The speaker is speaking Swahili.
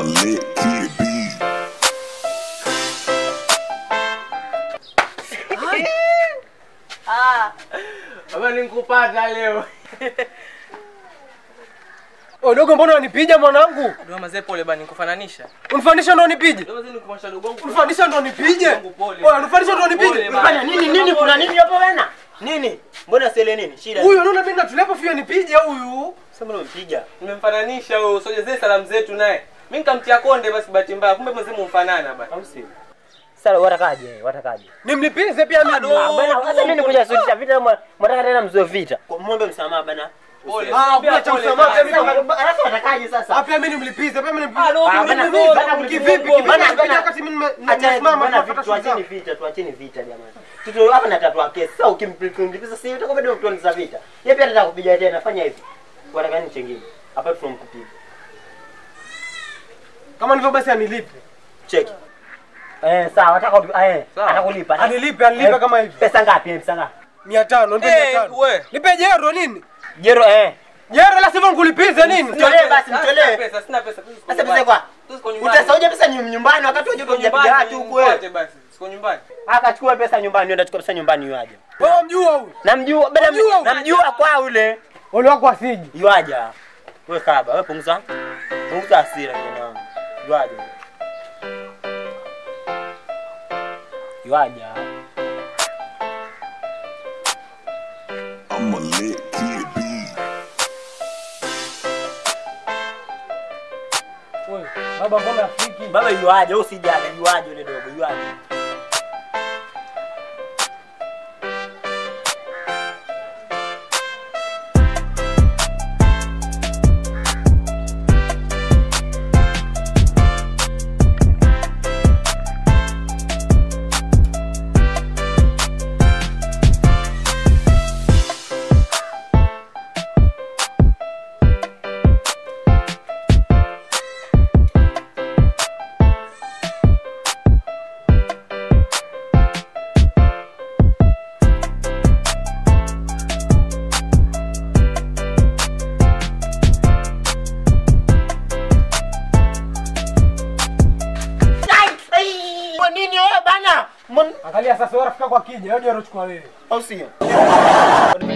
lit kid B. Baba nikupata leo. Wewe dogo, mbona unanipiga mwanangu? Ndio mazee pole bana nikufananisha. Unifanisha ndo nipige. Ndio mazee nikumasha dogo wangu. Unifanisha ndo nipige. Mungu pole. Wewe unifanisha ndo nipige. Pole bana. Fanya nini nini kuna nini hapo bana? Nini? Mbona sele nini? Shida. Huyu anaona mimi natulepo fia nipige huyu. Sasa mbona umempiga? Nimemfananisha wewe, usojezee salamu zetu naye. Mimi nikamtia konde basi bahati mbaya. Kumbe mzee mumfanana bana. Au sio? Sasa watakaje? Watakaje? Nimlipize pia mimi. Ah, bana, sasa mimi nikuja sutisha vita mwa- mwataka tena mzoe vita. Muombe msamaha bana. Pole. Ah, kuna cha Pole msamaha bana. pia mimi. Alafu watakaje sasa? Ah, pia mimi nimlipize, pia mimi Ah, no, nimlipize. Ah, bana, mimi- bana, mimi- Kivipi? mimi- Kivipi? Bana, Napiga bana. wakati mimi nime- Acha nimesimama bana hapa vitu kufuata tuacheni shughuli vita, tuacheni vita jamani. Tuto hapa na tatua kesi. Sasa ukimlipiza sasa utakuwa bado mtuanza vita. Yeye pia anataka kupiga tena, fanya hivi. Wataka nini chengine? Hapa tunamkupiga. Kama ndivyo basi anilipe. Cheki. Eh, sawa, wataka eh, Sawa. atakulipa. Anilipe, anilipe Eh, kama hivi. Pesa ngapi? Eh, Pesa ngapi? 500, nipe Eh, 500. we. Nipe jero nini? Jero eh. Jero la sivyo nikulipize nini? Mtolee basi, Sina mtolee. pesa, sina pesa. Tuko Sasa nyumbani. pesa kwa? Tuko nyumbani. Utasaudia pesa nyum- nyumbani wakati wa Tuko joto hujapiga nyumbani, watu huko wewe. nifuate basi. Siko nyumbani. Akachukua pesa nyumbani, ndio achukua pesa nyumbani yuaje. Wewe mjua huyu. Namjua, bana Unajua huyu? namjua kwa ule. Wale wako asiji. Yuaja. Wewe kaba, wewe punguza. Punguza hasira kijana wangu. Yuaja. Yuaja. I'm a lit kid B. Wewe, baba mbona afiki? Baba yuaje, wewe usijaga, yuaje yule dogo, yuaje. Kwa nini wewe bana? Mbona Angalia sasa wewe rafiki yako akija, wewe ndio unachukua wewe. au sio?